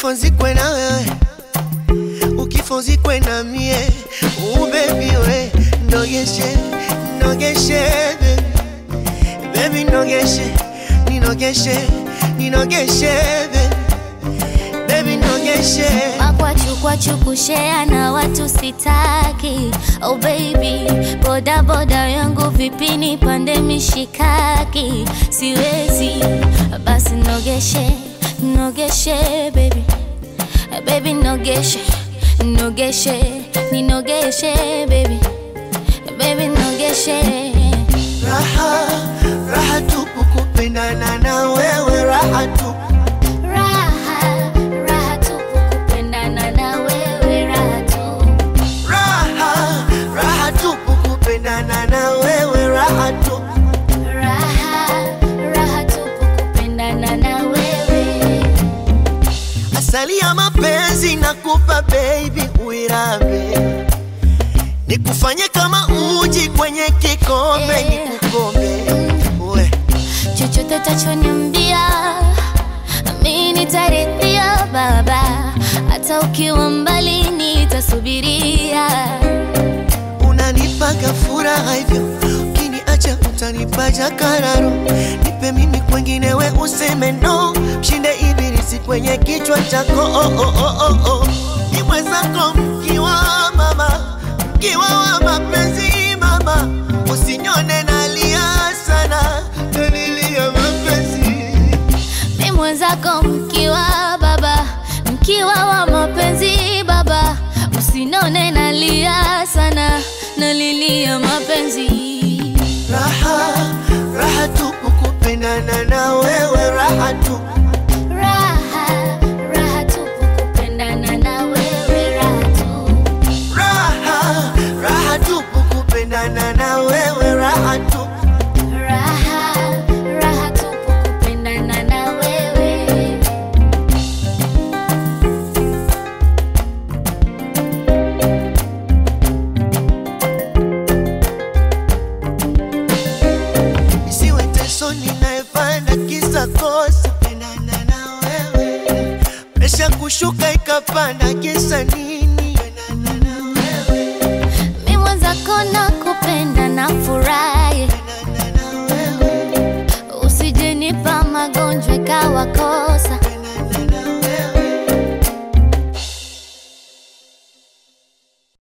ukifozikwe na wewe ukifozikwe na mie ubebi we nogeshe nogeshe baby baby nogeshe ninogeshe ninogeshe baby baby nogeshe Makwachukwachu kushea na watu sitaki Oh baby, boda boda yangu vipini pande mishikaki Siwezi, basi nogeshe, nogeshe baby Baby nogeshe, nogeshe, ninogeshe baby Baby nogeshe raha raha tupu kupendana na wewe raha tupu Raha, raha tupu kupendana na wewe raha tu raha raha tupu kupendana na wewe raha tupu Raha, raha tupu kupendana na wewe asali ya mapenzi nakupa baby uirambe nikufanye kama uji kwenye kikombe Yeah. nikukombe we chochote utachoniambia mi nitaridhia baba hata ukiwa mbali nitasubiria unanipaga furaha hivyo ukiniacha utanipa jakararo nipe mimi kwengine we useme no mshinde ibilisi kwenye kichwa chako oh, oh, oh, oh, oh. ni mwenzako mkiwa mama mkiwa wa mapenzi mama usinyone nalia sana nalilia mapenzi mi mwenzako mkiwa baba mkiwa wa mapenzi baba usinone nalia sana nalilia mapenzi raha raha tupu kupendana na wewe raha tupu raha raha tupu kupendana na wewe raha tu raha raha tupu kupendana na wewe raha tupu Raha, raha tupu kupendana na wewe. isiwe teso ninayepanda kisa kosa pendana na wewe presha kushuka ikapanda kisa ni